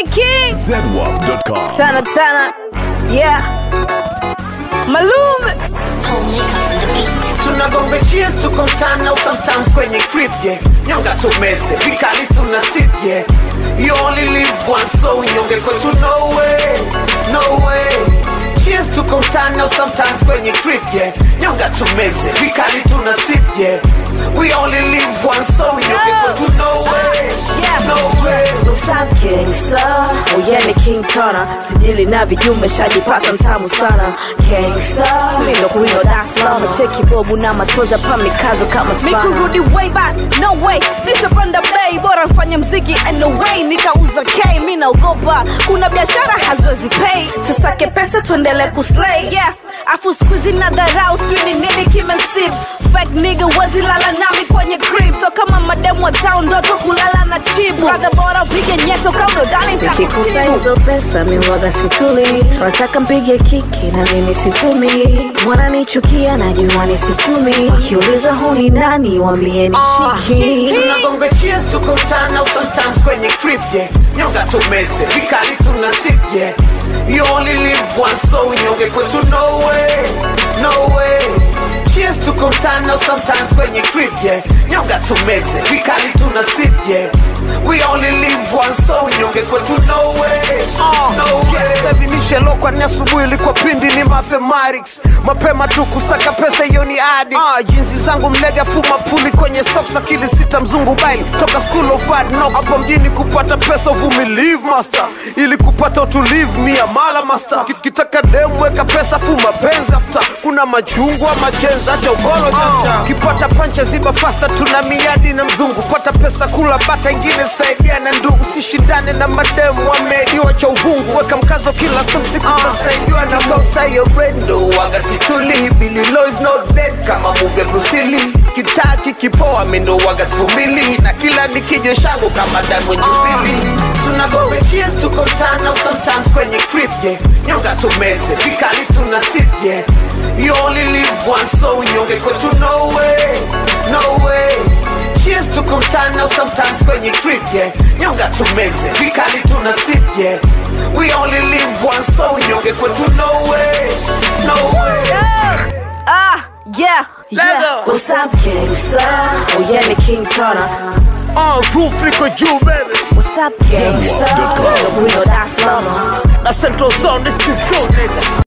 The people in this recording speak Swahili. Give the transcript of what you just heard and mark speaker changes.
Speaker 1: King King
Speaker 2: zedwap.com.
Speaker 1: Tana Tana Yeah Malume
Speaker 3: tunagonga cheers tuko mtana au sometimes kwenye crib yeah nyonga tumeze vikali tuna sip yeah you only live once so nyonge kwetu no way no way cheers tuko mtana au sometimes kwenye crib yeah nyonga tumeze vikali tuna sip yeah we only live once so nyonge kwetu no way
Speaker 1: Yeah.
Speaker 3: no way
Speaker 1: Usam Gangsta Uyene King Tana Sijili na vijume shajipata mtamu sana Gangsta Mindo kuindo Dar es Salaam Cheki bobu na matoza pa mikazo kama spana Mikurudi way back No way Nishapanda bay Bora mfanye mziki anyway Nikauza K Mi naogopa Kuna biashara haziwezi pay Tusake pesa tuendele kuslay Yeah Afu squeezy na dharau Sijui ni nini kimesip Fake nigga wezi lala nami kwenye crib So kama mademu wa town Ndoto kulala na chibu Brother bora upige nyeto Kama udani
Speaker 4: nikikusa hizo pesa miwaga situli wataka mpige kiki na mimi situmi wananichukia najua nisitumi wakiuliza huni nani wambie ni shiki
Speaker 3: tunagonga cheers tuko mtana au sometimes kwenye crib yeah nyonga tumeze vikali tuna sip yeah you only live once so nyonge kwetu no way no way cheers tuko mtana au sometimes kwenye crib yeah nyonga tumeze vikali tuna sip yeah we only live once so nyonge kwetu no way no way
Speaker 5: savinishelo ni asubuhi ilikuwa pindi ni mathematics mapema tu kusaka pesa hiyo ni adi ah, jinsi zangu mlega fuma puli kwenye socks akili sita mzungu baili toka school of hard knocks hapo mjini kupata pesa uvumilive master ili kupata utulivu mia mala master Ki- kitaka demu weka pesa fu mapenzi after kuna machungwa majenzi hata ugolo jaja kipata pancha ziba fasta tuna miadi na mzungu pata pesa kula bata ingine saidia na ndugu sishindane na mademu wameidiwa cha uvungu weka mkazo kila siku utasaidiwa na bosa hiyo
Speaker 3: Brendo waga situli Billy Low is not dead kama movie Bruce Lee kitaki kipoa mendo waga sifumili na kila nikije shangu kama Diamond Jubilee tunagobe cheers tuko mtana au sometimes kwenye crib yeah nyonga tumeze vikali tuna sip yeah you only live once so nyonge kwetu no way no way cheers tuko mtana au sometimes kwenye crib yeah nyonga tumeze vikali tuna sip yeah we only live once so nyonge kwetu no way no way
Speaker 1: Ah, yeah, yeah.
Speaker 4: What's up, gangsta? Uyene King Tana
Speaker 5: uh, roof liko juu baby
Speaker 4: What's up, gangsta? Mindo kuindo Dar es Salaam
Speaker 5: na central zone this is so nigga